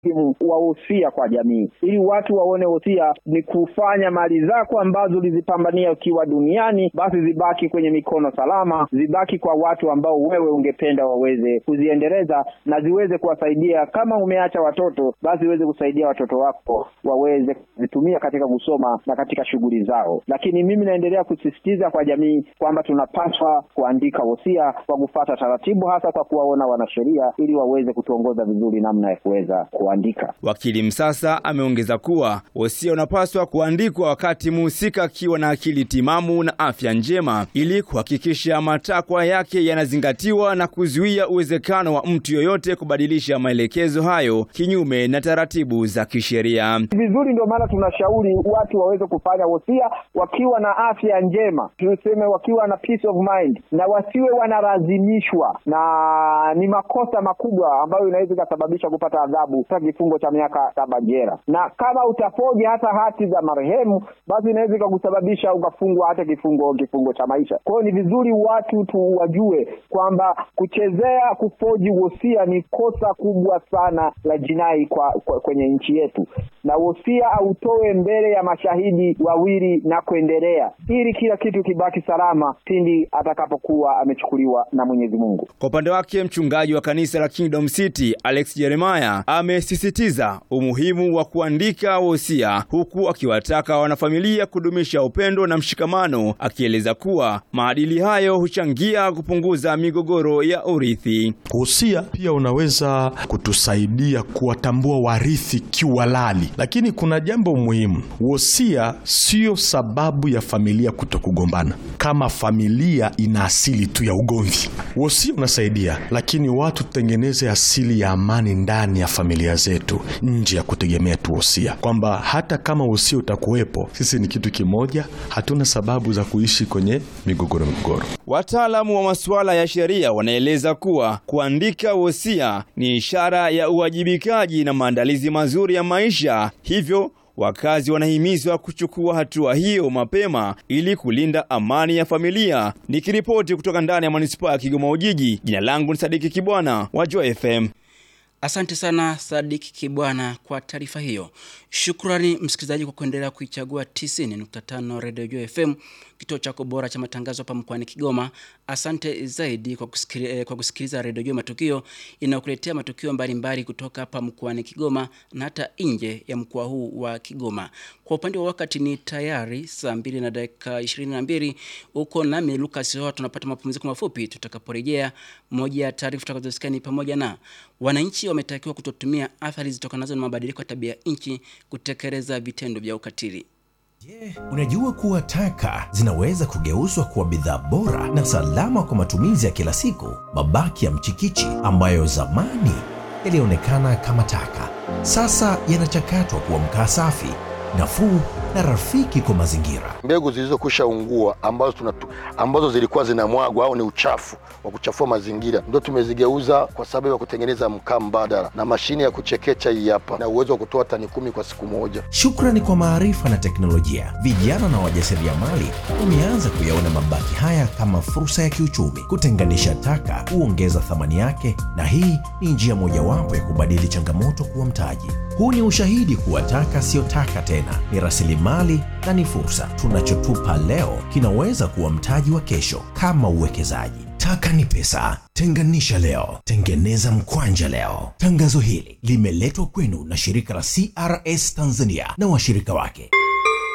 umuhimu wa wosia kwa jamii, ili watu waone wosia ni kufanya mali zako ambazo ulizipambania ukiwa duniani, basi zibaki kwenye mikono salama, zibaki kwa watu ambao wewe ungependa waweze kuziendeleza na ziweze kuwasaidia. Kama umeacha watoto, basi ziweze kusaidia watoto wako waweze kuzitumia katika kusoma na katika shughuli zao. Lakini mimi naendelea kusisitiza kwa jamii kwamba tunapaswa kuandika wosia kwa kufuata taratibu, hasa kwa kuwaona wanasheria ili waweze kutuongoza vizuri namna ya kuweza kuandika. Wakili Msasa ameongeza kuwa wosia unapaswa kuandikwa wakati muhusika akiwa na akili timamu na afya njema ili kuhakikisha matakwa yake yanazingatiwa na kuzuia uwezekano wa mtu yoyote kubadilisha maelekezo hayo kinyume na taratibu za kisheria. Vizuri, ndio maana tunashauri watu waweze kufanya wosia wakiwa na afya njema, tuseme wakiwa na peace of mind, na wasiwe wanalazimishwa, na ni makosa makubwa ambayo inaweza ikasababisha kupata adhabu hata kifungo cha miaka saba jela, na kama utafoji hata hati za marehemu, basi inaweza ikakusababisha ukafungwa hata kifungo kifungo cha maisha. Kwa hiyo ni vizuri watu tu wajue kwamba kuchezea kufoji wosia ni kosa kubwa sana la jinai kwa, kwa kwenye nchi yetu, na wosia autoe mbele ya mashahidi wawili na kuendelea, ili kila kitu kibaki salama pindi atakapokuwa amechukuliwa na Mwenyezi Mungu. Kwa upande wake mchungaji wa kanisa la Kingdom City Alex Jeremiah amesisitiza umuhimu wa kuandika wosia, huku akiwataka wanafamilia kudumisha upendo na mshikamano, akieleza kuwa maadili hayo huchangia kupunguza migogoro ya urithi. Wosia pia unaweza kutusaidia kuwatambua warithi kiuhalali, lakini kuna jambo muhimu. Wosia siyo sababu ya familia kutokugombana. Kama familia ina asili tu ya ugomvi, wosia unasaidia, lakini watu tutengeneze asili ya amani ndani ya familia zetu, nje ya kutegemea tu wosia, kwamba hata kama wosia utakuwepo, sisi ni kitu kimoja, hatuna sababu za kuishi kwenye migogoro migogoro. Wataalamu wa masuala ya sheria wanaeleza kuwa kuandika wosia ni ishara ya uwajibikaji na maandalizi mazuri ya maisha, hivyo wakazi wanahimizwa kuchukua hatua hiyo mapema ili kulinda amani ya familia. Nikiripoti kutoka ndani ya manispaa ya Kigoma Ujiji, jina langu ni Sadiki Kibwana wa Joy FM. Asante sana Sadiki Kibwana kwa taarifa hiyo. Shukrani msikilizaji kwa kuendelea kuichagua 90.5 Radio Joy FM, kituo chako bora cha matangazo hapa mkoani Kigoma. Asante zaidi kwa kusikiliza, kwa kusikiliza Radio Joy Matukio inayokuletea matukio mbalimbali kutoka hapa mkoani Kigoma na hata nje ya mkoa huu wa Kigoma. Kwa upande wa wakati ni tayari saa mbili na dakika 22 huko nami Lucas Hoa tunapata mapumziko mafupi. Tutakaporejea, moja ya taarifa tutakazosikia ni pamoja na wananchi wametakiwa kutotumia athari zitokanazo na mabadiliko ya tabia nchi kutekeleza vitendo vya ukatili. Je, unajua kuwa taka zinaweza kugeuzwa kuwa bidhaa bora na salama kwa matumizi ya kila siku? Mabaki ya mchikichi ambayo zamani yalionekana kama taka, sasa yanachakatwa kuwa mkaa safi, nafuu na rafiki kwa mazingira. mbegu zilizokwisha ungua ambazo, tunatu, ambazo zilikuwa zinamwagwa au ni uchafu wa kuchafua mazingira ndio tumezigeuza kwa sababu ya kutengeneza mkaa mbadala na mashine ya kuchekecha hii hapa na uwezo wa kutoa tani kumi kwa siku moja. Shukrani kwa maarifa na teknolojia, vijana na wajasiriamali wameanza kuyaona mabaki haya kama fursa ya kiuchumi. Kutenganisha taka huongeza thamani yake, na hii ni njia mojawapo ya kubadili changamoto kuwa mtaji. Huu ni ushahidi kuwa taka siyo taka tena, ni rasilimali na ni fursa. Tunachotupa leo kinaweza kuwa mtaji wa kesho, kama uwekezaji. Taka ni pesa. Tenganisha leo, tengeneza mkwanja leo. Tangazo hili limeletwa kwenu na shirika la CRS Tanzania na washirika wake.